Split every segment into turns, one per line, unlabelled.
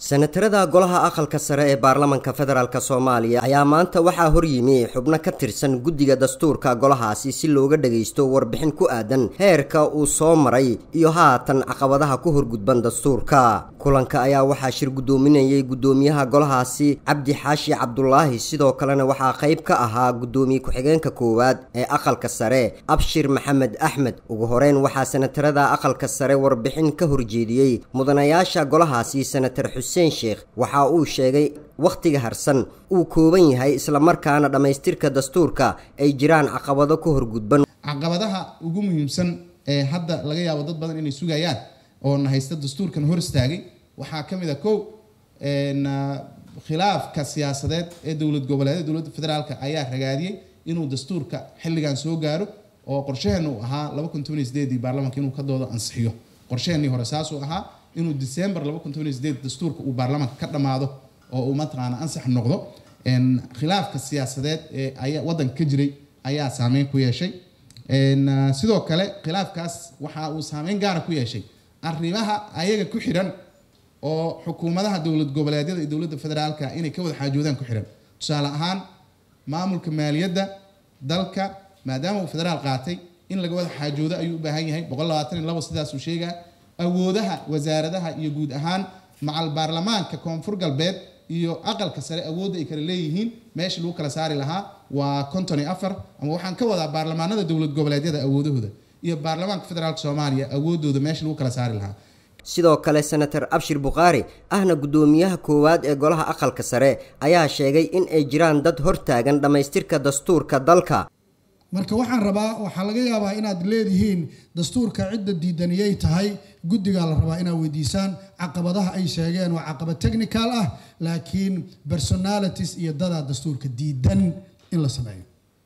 senatarada golaha aqalka sare ee baarlamanka federaalk soomaaliya ayaa maanta waxaa horyimi xubno ka tirsan guddiga dastuurka golahaasi si looga dhagaysto warbixin ku aadan heerka uu soo maray iyo haatan caqabadaha ku horgudban dastuurka kulanka ayaa waxaa shir guddoominayay guddoomiyaha golahaasi cabdi xaashi cabdulaahi sidoo kalena waxaa qayb ka ahaa guddoomiye ku-xigeenka koowaad ee aqalka sare abshir maxamed axmed ugu horeyn waxaa senatarada aqalka sare warbixin ka horjeediyey mudanayaasha golahaasi senatar xuseen sheekh waxa uu sheegay wakhtiga harsan uu kooban yahay islamarkaana dhammaystirka dastuurka ay jiraan caqabado ka horgudban
caqabadaha ugu muhiimsan ee hadda laga yaabo dad badan inay sugayaan oo na haysta dastuurkan hor istaagay waxaa ka mid a kow khilaafka siyaasadeed ee dowlad goboleedyada dowladda federaalka ayaa ragaadiyey inuu dastuurka xilligan soo gaaro oo qorshaheena uu ahaa laba kun toban iyo sideedii baarlamanka inuu ka doodo ansixiyo qorshaheenii hore saasuu ahaa inuu december laba kun toban iyo sideed dastuurka uu baarlamanka ka dhammaado oo uu mataqaana ansax noqdo khilaafka siyaasadeed ee ayaa waddanka ka jiray ayaa saameyn ku yeeshay sidoo kale khilaafkaas waxa uu saameyn gaara ku yeeshay arrimaha ayaga ku xidhan oo xukuumadaha dowlad goboleedyada iyo dowladda federaalka inay ka wada xaajoodaan ku xidhan tusaale ahaan maamulka maaliyadda dalka maadaama uu federaal qaatay in laga wada xaajoodo ayuu u baahan yahay boqol labaatan iyo labo sidaasuu sheegaa awoodaha wasaaradaha iyo guud ahaan macal baarlamaanka koonfur galbeed iyo aqalka sare awoodda ay kala leeyihiin meesha lagu kala saari lahaa waa konton iyo afar ama waxaan ka wadaa baarlamaanada dowlad goboleedyada awoodahooda iyo baarlamaanka federaalka soomaaliya awoodooda meesha lagu kala saari lahaa
sidoo kale senatar abshir bukhaari ahna guddoomiyaha koowaad ee golaha aqalka sare ayaa sheegay in ay jiraan dad hortaagan dhammaystirka dastuurka dalka
marka waxaan rabaa waxaa laga yaabaa inaad leedihiin dastuurka cidda diidaniyay tahay guddigaa la rabaa inaad weydiisaan caqabadaha ay sheegeen waa caqabad technical ah laakiin personalities iyo dadaa dastuurka diidan in la sameeyo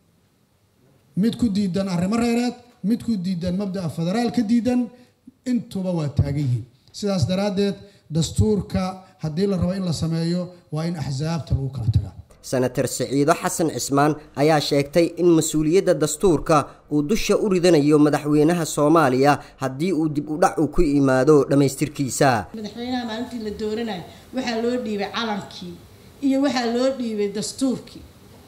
mid ku diidan arrimo reereed mid ku diidan mabda'a federaal ka diidan intuba waa taagan yihiin sidaas daraaddeed dastuurka haddii la rabo in la sameeyo waa in axsaabta lagu kala tagaa
senatar siciido xasan cismaan ayaa sheegtay in mas-uuliyadda dastuurka uu dusha u ridanayo madaxweynaha soomaaliya haddii uu dib u dhac uu ku yimaado dhammaystirkiisa
madaxweynaha maalintii la dooranayo waxaa loo dhiibay calankii iyo waxaa loo dhiibay dastuurkii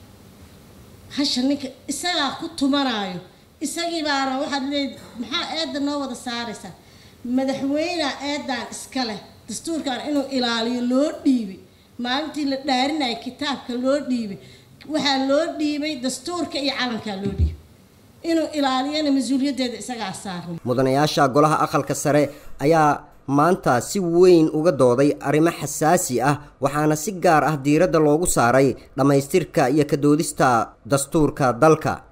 hasha ninka isagaa ku tumanaayo isagii baana waxaad leed maxaa eedda noo wada saaraysaa madaxweynea eeddaan iska leh dastuurkan inuu ilaaliyo loo dhiibay maalintii la dhaarinaya kitaabka loo dhiibay waxaa loo dhiibay dastuurka iyo calankaa loo dhiibay inuu ilaaliyana mas-uuliyaddeeda isagaa saarnay
mudanayaasha golaha aqalka sare ayaa maanta si weyn uga dooday arrimo xasaasi ah waxaana si gaar ah diiradda loogu saaray dhammaystirka iyo ka doodista dastuurka dalka